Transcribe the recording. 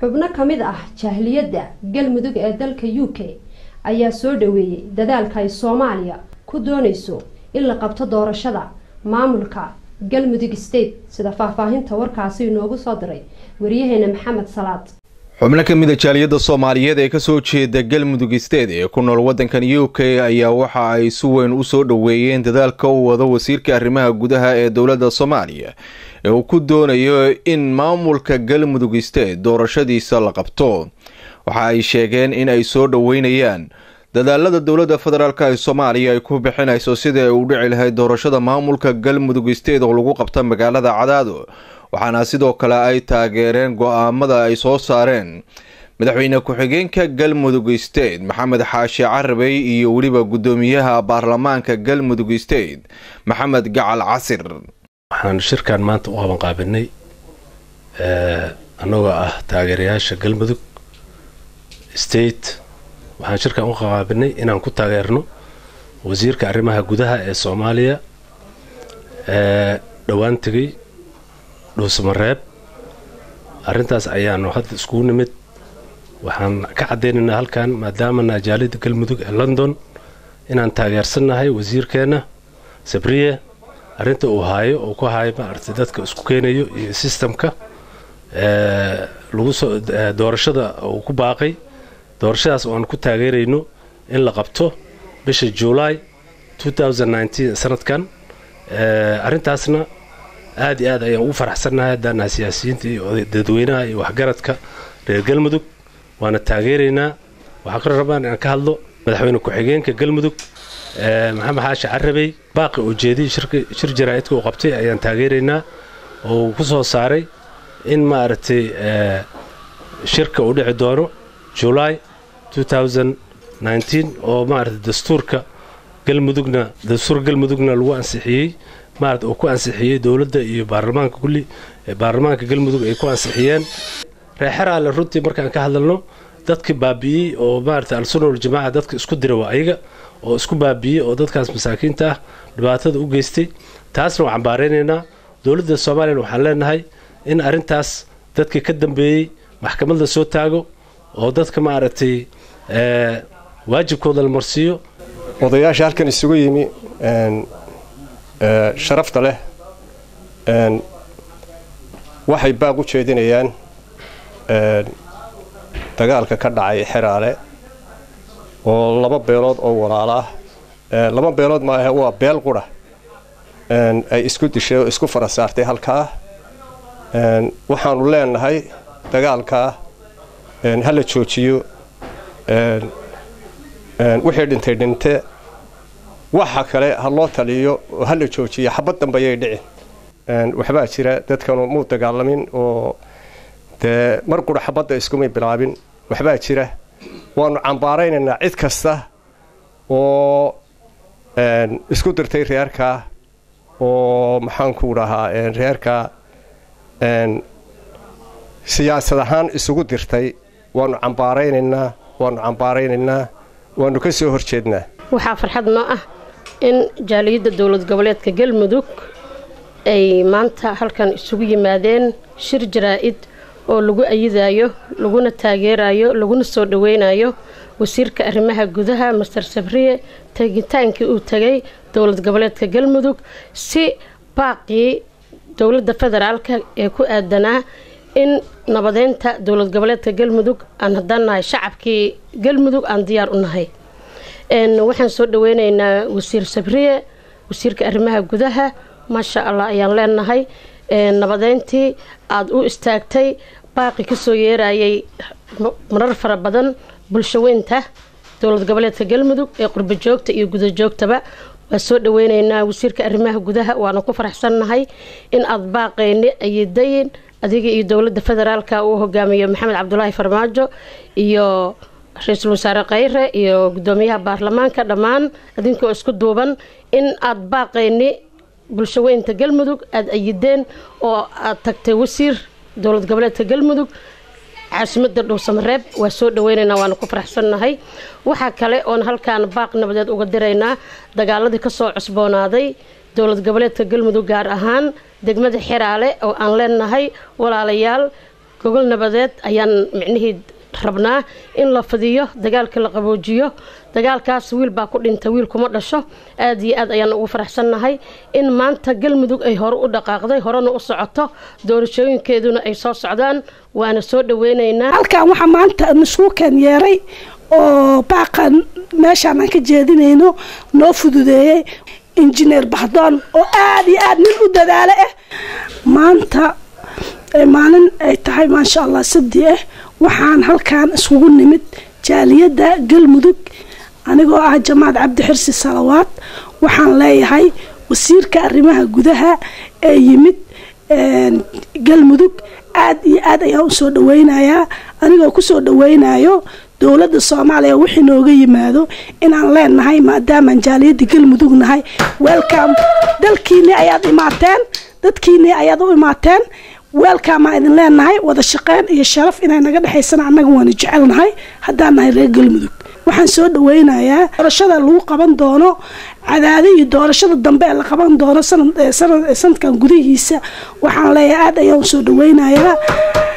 xubno ka mid ah jahliyadda galmudug ee dalka u k ayaa soo dhaweeyey dadaalka ay soomaaliya ku doonayso in la qabto doorashada maamulka galmudug state sida faahfaahinta warkaasi inoogu soo diray wariyaheena maxamed salaad xubno ka mid a jaaliyadda soomaaliyeed ee kasoo jeeda galmudug state ee ku nool waddankan u k ayaa waxa ay si weyn u soo dhoweeyeen dadaalka u wado wasiirka arrimaha gudaha ee dowladda soomaaliya ee uu ku doonayo in maamulka galmudug state doorashadiisa la qabto waxa ay sheegeen in ay soo dhoweynayaan dadaalada dowladda federaalk ee soomaaliya ay ku bixinayso sidii ay u dhici lahayd doorashada maamulka galmudug state oo lagu qabta magaalada cadaado waxaana sidoo kale ay taageereen go-aamada ay soo saareen madaxweyne ku-xigeenka galmudug state maxamed xaashi carabey iyo weliba guddoomiyaha baarlamaanka galmudug state maxamed gacal casir waxaan shirkan maanta u qabanqaabinay annagoo ah taageerayaasha galmudug state waxaan shirkan u qabanqaabinay inaan ku taageerno wasiirka arrimaha gudaha ee soomaaliya dhowaan tegay dhuusamareeb arrintaas ayaanu hadda iskugu nimid waxaan ka caddaynaynaa halkan maadaama najaalida galmudug ee london inaan taageersannahay wasiirkeenna sabriye arrinta uu haayo uu ku haayo maaragtay dadka isku keenayo iyo sistamka lagu soo doorashada uu ku baaqay doorashadaas oo aan ku taageerayno in la qabto bisha juulaay sanadkan arrintaasna aad iyo aad ayaan ugu faraxsannahay haddaanaha siyaasiyiinta iyo dadweynaha iyo waxgaradka reer galmudug waana taageeraynaa waxaa kaloo rabaan inaan ka hadlo madaxweyne ku-xigeenka galmudug maxamed xaashi carabey baaqi oo jeediyey shir jaraa'idka uu qabtay ayaan taageeraynaa oo uu ku soo saaray in maaragtay shirka uu dhici doono julaay oo maaragtay dastuurka galmudugna dastuurka galmudugna lagu ansixiyey maarata uu ku ansixiyey dowladda iyo baarlamaanka kulli baarlamaanka galmudug ay ku ansixiyeen reexeraale runtii markaan ka hadalno dadkii baabi'iyey oo maarata al-sunna waljamaaca dadka isku dira waa ayaga oo isku baabi'iyey oo dadkaas masaakiinta ah dhibaatada u geystay taasna waan cambaaraynaynaa dowladda soomaaliyana waxaan leenahay in arrintaas dadkii ka dambeeyey maxkamad la soo taago oo dadka maaragtay waajibkooda la marsiiyo odayaasha halkan isugu yimi sharafta leh waxay baaq u jeedinayaan dagaalka ka dhacay xeraale oo laba beelood oo walaalo ah laba beelood maahe waa beel qura ay isku dishay oo isku fara saartay halkaa waxaanu leenahay dagaalkaa ha la joojiyo wixii dhintay dhinte waxa kale ha loo taliyo oo ha la joojiyo xabad dambayay dhicin waxbaa jira dadkanu muu dagaalamin oo dee mar qura xabadda iskumay bilaabin waxbaa jira waanu cambaaraynaynaa cid kasta oo isku dirtay reerkaa oo maxaanku dhahaa reerkaa siyaasad ahaan isugu dirtay waanu cambaaraynaynaa waanu cambaaraynaynaa waanu ka soo horjeednaa waxaa farxad noo ah in jaaliyadda dowlad goboleedka galmudug ay maanta halkan isugu yimaadeen shir jaraa-id oo lagu ayidayo laguna taageerayo laguna soo dhaweynayo wasiirka arrimaha gudaha master sabriye tegitaankii uu tegay dowlad goboleedka galmudug si baaqii dowladda federaalka ee ku aadanaa in nabadeynta dowlad goboleedka galmudug aan haddaan nahay shacabkii galmudug aan diyaar u nahay waxaan soo dhaweyneynaa wasiir sabriye wasiirka arrimaha gudaha maasha allah ayaan leenahay nabadeyntii aada u istaagtay baaqi kasoo yeerayay marar fara badan bulshaweynta dowlad goboleedka galmudug ee qurbo joogta iyo guda joogtaba waa soo dhaweyneynaa wasiirka arrimaha gudaha waana ku faraxsannahay in aada baaqeyni ayadayin adiga iyo dowladda federaalka uu hogaamiyo maxamed cabdulaahi farmaajo iyo ra-iisul wasaare khayre iyo gudoomiyaha baarlamaanka dhammaan idinkoo isku duuban in aada baaqeyni bulshaweynta galmudug aada ayideen oo aada tagtay wasiir dowlad goboleedka galmudug caasimada dhowsamareeb waa soo dhaweyneynaa waana ku faraxsannahay waxaa kale oon halkaan baaq nabadeed uga diraynaa dagaaladii kasoo cusboonaaday dowlad goboleedka galmudug gaar ahaan degmada xeraale oo aan leenahay walaalayaal gogol nabadeed ayaan micnihii rabnaa in la fidiyo dagaalka la qaboojiyo dagaalkaas wiil baa ku dhinta wiil kuma dhasho aad iyo aad ayaan ugu faraxsannahay in maanta galmudug ay hore u dhaqaaqday horena u socoto doorashooyinkeeduna ay soo socdaan waana soo dhaweynaynaa halkan waxaa maanta nasuukan yeeray oo baaqan meeshaan aan ka jeedinayno noo fududeeyey injineer bahdoon oo aada iyo aada nin u dadaalo ah maanta maalin ay tahay maasha allah sabdi ah waxaan halkan iskugu nimid jaaliyadda galmudug anigoo ah jamaad cabdi xirsi salawaad waxaan leeyahay wasiirka arrimaha gudaha ee yimid galmudug aad iyo aad ayaan usoo dhaweynayaa anigoo kusoo dhaweynayo dowladda soomaaliya wixii nooga yimaado inaan leenahay maadaamaan jaaliyadda galmudug nahay welcom dalkiinii ayaad imaateen dadkiinii ayaad u imaateen weelkaamaa idin leenahay wada shaqeyn iyo sharaf inay naga dhexaysana annaga waana jecelnahay haddaan nahay reer galmudug waxaan soo dhaweynayaa doorashada lagu qaban doono cadaado iyo doorashada dambe ee la qaban doono sanadkan gudihiisa waxaan leeyahay aad ayaan usoo dhaweynayaa